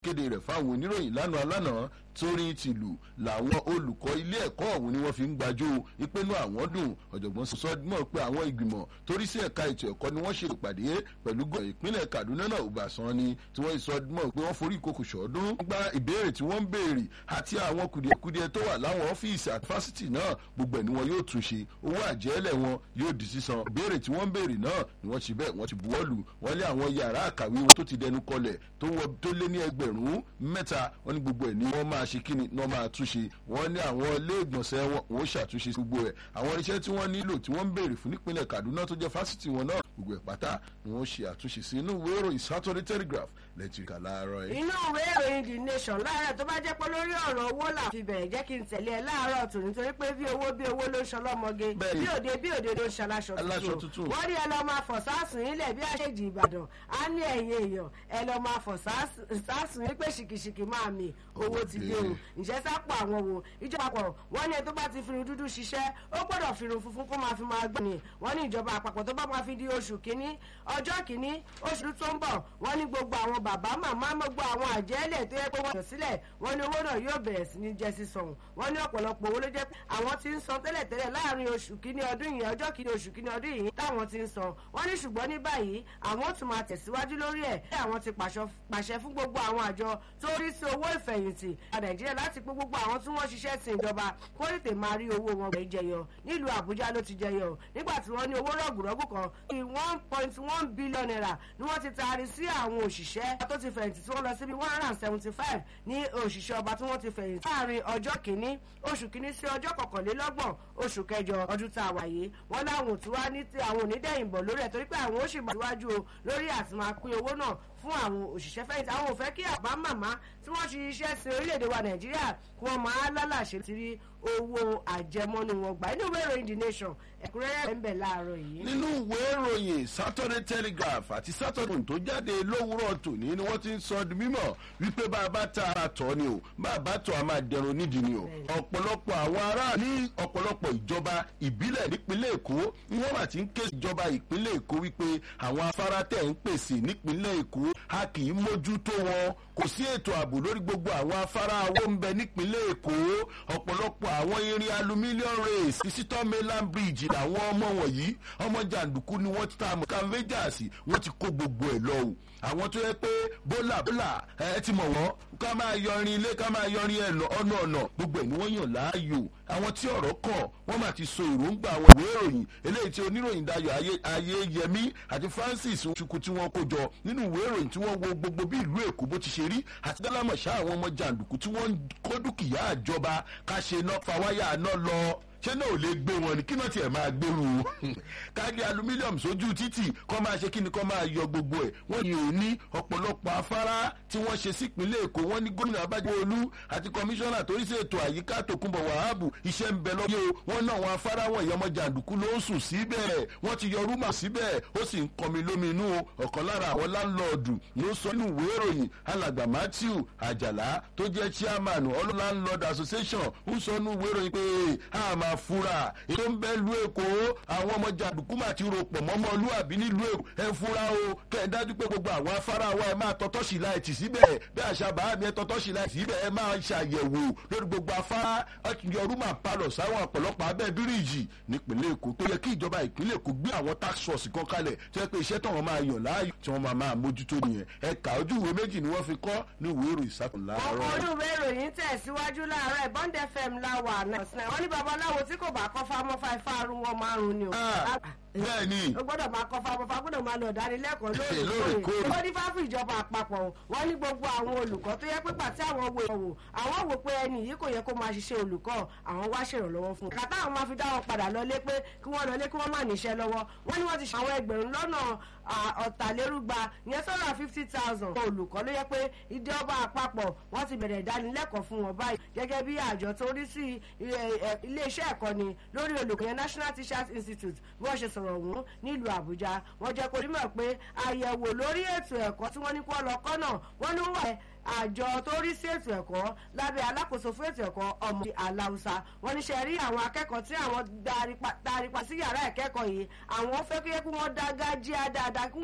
kéde rẹ̀ fáwọn oníròyìn lánàá lánàá torí tìlù làwọn olùkọ́ ilé ẹ̀kọ́ ọ̀hún ni wọ́n fi ń gbàjọ ìpinnu àwọn dùn ọ̀jọ̀gbọ́n sọ mọ̀ pé àwọn ìgbìmọ̀ torí sí ẹ̀ka ètò ẹ̀kọ́ ni wọ́n ṣe ìpàdé pẹ̀lú gọ́ ìpínlẹ̀ Kaduna náà Ọbásanjọ́ ni tí wọ́n sọ mọ̀ pé wọ́n forí ìkòkò ṣọ́ọ́dún gba ìbéèrè tí wọ́n ń béèrè àti àwọn kùdìẹ̀kudiẹ tó wà láwọn ọ́fíìsì àti fásitì náà gbogbo ẹ̀ ni wọn yóò túnṣe owó àjẹ́lẹ̀ wọn yóò di sísan ìbéèrè tí wọ́n ń béèrè náà ni wọ́n ti bẹ́ẹ̀ wọ́n ti buwọ́lù wọ́n lé àwọn yàrá àkàwé wọn tó ti dẹnu kọlẹ̀ tó lé ní ẹgbẹ̀rún mẹ́ta wọ́n ní gbogbo ẹ̀ ni wọ́n máa ṣe kíni ní wọ́n máa túnṣe wọ́n ní àwọn ilé ìgbọ̀nsẹ̀ wọn wọ́n ṣàtúnṣe gbogbo ẹ̀ àwọn irinṣẹ́ tí wọ́n nílò tí wọ́n ń béèrè fún nípínlẹ̀ Kaduna tó jẹ́ fásitì wọn náà gbogbo ẹ̀ pátá ni wọ́n ṣe àtúnṣe sí inú ìwé ìròyìn Saturday Telegraph lẹ́tìrìkà láàárọ̀ yìí. inú ìwé ìròyìn The Nation láàárọ̀ tó bá jẹ́ pé lórí ọ̀rọ̀ owó là fi bẹ̀rẹ̀ jẹ́ kí n tẹ̀lé ẹ láàárọ̀ tòun nítorí pé bí owó bí owó ló ń ṣọlọ́mọge bí òde bí òde ló ń ṣaláṣọ tuntun wọ́n ní ẹ lọ máa fọ̀ sáàsùn ilẹ̀ bí àṣejì Ìbàdàn á ní ẹ̀yìn èèyàn ẹ lọ máa fọ̀ sáàsùn wípé ṣìkìṣìkì máa mì owó ti dé o ǹjẹ́ sápò àwọn wo ìjọba àpapọ̀ wọ́n ní ẹ tó bá ti firun dúdú ṣiṣẹ́ ó gbọ́dọ̀ firun funfun kó máa fi máa gbọ́ ni wọ́n ní ìjọba àpapọ̀ tó bá máa fi di oṣù kínní ọjọ́ kínní oṣù tó ń bọ̀ wọ́n ní gbogbo àwọn bàbá màmá gbogbo àwọn àjẹ́lẹ̀ tó yẹ pé wọ́n yàn sílẹ̀ wọ́n ní owó náà yóò bẹ̀rẹ̀ sí ní jẹ́ sísan wọ́n ní ọ̀pọ̀lọpọ̀ owó ló jẹ́ pé àwọn ti ń san tẹ́lẹ̀tẹ́lẹ̀ láàrin oṣù kínní ọdún yìí ọjọ́ kínní oṣù kínní ọdún yìí táwọn ti ń san wọ́n ní ṣùgbọ́n ní báyìí àwọn ó tún máa tẹ̀síwájú lórí ẹ̀ pé àwọn ti pàṣẹ fún gbogbo àwọn àjọ tó rí sí owó ìfẹ̀yìntì nàìjíríà láti pé gbogbo àwọn tí wọ́n ṣiṣẹ́ sin ìjọba kó tètè máa rí owó wọn gbẹ̀ jẹyọ nílùú àbújá ló ti jẹyọ nígbà tí wọ́n ní owó rọ̀gùrọ̀gù kan ní one point one billion naira ni wọ́n ti taari sí àwọn òṣìṣẹ́ tó ti fẹ̀yìntì tí wọ́n lọ síbi one hundred and seventy five ní òṣìṣẹ́ ọba tí wọ́n ti fẹ̀yìntì láàrin ọjọ́ kìíní oṣù kìíní sí ọjọ́ kọkànlélọ́gbọ̀n oṣù kẹjọ ọdún tá a wà yìí wọ́n láwọn òtún wá ní ti àwọn onídẹ̀yìnbọ̀ lórí ẹ̀ torí pé àwọn ó sì máa síwájú o lórí àti máa pín owó náà fún àwọn òṣìṣẹ́ fẹ̀yìntì àwọn ò fẹ́ kí àbá màmá tí wọ́n ṣiṣẹ́ sí orílẹ̀-èdè wa nàìjíríà kí wọ́n máa lálàṣe ti rí owó àjẹmọ́nú wọn gbà nínú ìwé ìròyìn the nation ẹ̀kúnrẹ́rẹ́ ń bẹ̀ láàárọ̀ yìí. nínú ìwé ìròyìn Saturday Telegraph àti Saturday tó jáde lówùúrọ̀ tòní ni wọ́n ti ń sọ di mímọ̀ wípé bá a bá ta ara tọ̀ ni o bá a bá tọ̀ a máa dẹrun nídìí ni o ọ̀pọ̀lọpọ̀ àwọn ará ní ọ̀pọ̀lọpọ̀ ìjọba ìbílẹ̀ nípínlẹ̀ Èkó ni wọ́n bá ti ń ké ìjọba ìpínlẹ̀ Èkó wípé àwọn afárá tẹ̀ ń pèsè nípínlẹ̀ Èkó a kì í mójútó wọn kò sí ètò ààbò lórí gbogbo àwọn afárá owó ń bẹ nípínlẹ̀ Èkó ọ̀pọ̀lọpọ̀ àwọn irin aluminium race visitor mainland bridge làwọn ọmọ wọ̀nyí ọmọ jàǹdùkú ni wọ́n ti ta àmọ́ canvajas wọ́n ti kó gbogbo ẹ̀ lọ o àwọn tó yẹ pé bólà bólà ẹ ti mọ̀ wọ́n ká máa yọrin ilé ká máa yọrin ẹ̀ ọ̀nà ọ̀nà gbogbo ẹ̀ ni wọ́n yàn láàyò àwọn tí ọ̀rọ̀ kàn wọ́n máa ti so èròǹgbà àwọn ìwé ìròyìn eléyìí tí oníròyìn Dayọ̀ Ayéyẹmí àti Francis Chukwu tí wọ́n kó jọ nínú ìwé ìròyìn tí wọ́n wo gbogbo bí ìlú Èkó bó ti ṣe rí àti dálámọ̀ṣá àwọn ọmọ jàǹdùkú tí wọ́n ń kó dúkìá àjọba ká ṣe iná fa wáyà náà lọ ṣé náà ò lè gbé wọn ni kí náà tiẹ̀ máa gbèrú káàdì alumílíọ̀mù sójú títì kọ́ máa ṣe kí ni kọ́ máa yọ gbogbo ẹ̀ wọ́n ní òní ọ̀pọ̀lọpọ̀ afárá tí wọ́n ṣe sípínlẹ̀ èkó wọ́n ní gómìnà abájọ́olú àti kọmíṣánná torí sí ètò àyíká tòkunbọ̀ wàhábù iṣẹ́ ń bẹ lọ́yẹ́ o wọ́n náà wọn afárá wọn ìyọmọ jàǹdùkú ló ń sùn síbẹ̀ wọ́n ti yọ rúmà síbẹ̀ ó sì ń kọmi lóminú o ọ̀kan lára àwọn láńlọ́ọ̀dù ló sọ nínú ìwé ìròyìn alàgbà Matthew Àjàlá tó jẹ́ chairman all landlord association ń sọ nínú ìwé ìròyìn pé àmà fura ètò ń bẹ lu èkó àwọn ọmọ jàǹdùkú máa ti rò pọ̀ mọ́mọ́ olúwàbí nílùú èkó ẹ fura o kẹ́ ẹ dájú pé gbogbo àwọn afárá wa ẹ máa tọ́tọ́ sí láìtì síbẹ̀ bí àṣà bàá mi ẹ tọ́tọ́ sí láìtì síbẹ̀ ẹ máa ṣàyẹ̀wò lórí gbogbo afárá yọrù máa palọ̀ sáwọn ọ̀pọ̀lọpọ̀ abẹ́ bíríìjì nípìnlẹ̀ èkó tó yẹ kí ìjọba ìpínlẹ̀ èkó gbé àwọn tax force kan kalẹ̀ tó yẹ pé iṣẹ́ táwọn máa yàn láàyò tí wọ́n máa máa mójútó nìyẹn ẹ̀ka ojú ìwé méjì ni wọ́n fi kọ́ ní ìwé ìròyìn ìsàkùn láàárọ̀. ọkọ̀ ojú ìwé ìròyìn tẹ̀síwájú láàárọ̀ Bond FM láwà náà wọ́n ní babaláwo tí kò bá kọ́ fámọ́ fáifá arún wọn márùn-ún ni o bẹ́ẹ̀ ni. o gbọ́dọ̀ máa kọ́ fáwọn fáwọn gbọ́dọ̀ máa lọ dánilẹ́kọ̀ọ́ lóòrèkóòrè. ó ní fáfù ìjọba àpapọ̀ wọ́n ní gbogbo àwọn olùkọ́ tó yẹ pé pàtí àwọn wo ìwò àwọn wò pé ẹni yìí kò yẹ kó máa ṣiṣẹ́ olùkọ́ àwọn wá ṣèrànlọ́wọ́ fún un. kàtà àwọn máa fi dá wọn padà lọlé pé kí wọ́n lọlé kí wọ́n má níṣẹ́ lọ́wọ́ wọ́n ní wọ́n ti ṣe àwọn ẹgbẹ̀rún lọ́nà ọ̀tàlérúgba ìyẹn sọ́nà fifty thousand olùkọ́ ló yẹ pé ìjọba àpapọ̀ wọ́n ti bẹ̀rẹ̀ ìdánilẹ́kọ̀ọ́ fún wọn báyìí gẹ́gẹ́ bí àjọ tó rí sí iléeṣẹ́ ẹ̀kọ́ni lórí olùkọ́ yẹn National Teachers Institute bí wọ́n ṣe sọ̀rọ̀ ọ̀hún nílùú Àbújá wọ́n jẹ́ kó nímọ̀ pé àyẹ̀wò lórí ètò ẹ̀kọ́ tí wọ́n ní kó lọ kọ́ náà wọ́n ní wà àjọ tó rí sí ètò ẹ̀kọ́ lábẹ́ alákòóso fún ètò ẹ̀kọ́ ọmọ aláùsá wọ́n ní ṣe rí àwọn akẹ́kọ̀ọ́ tí àwọn darí pa sí yàrá ìkẹ́kọ̀ọ́ yìí àwọn fẹ́ kí wọ́n dá gájíá dáadáa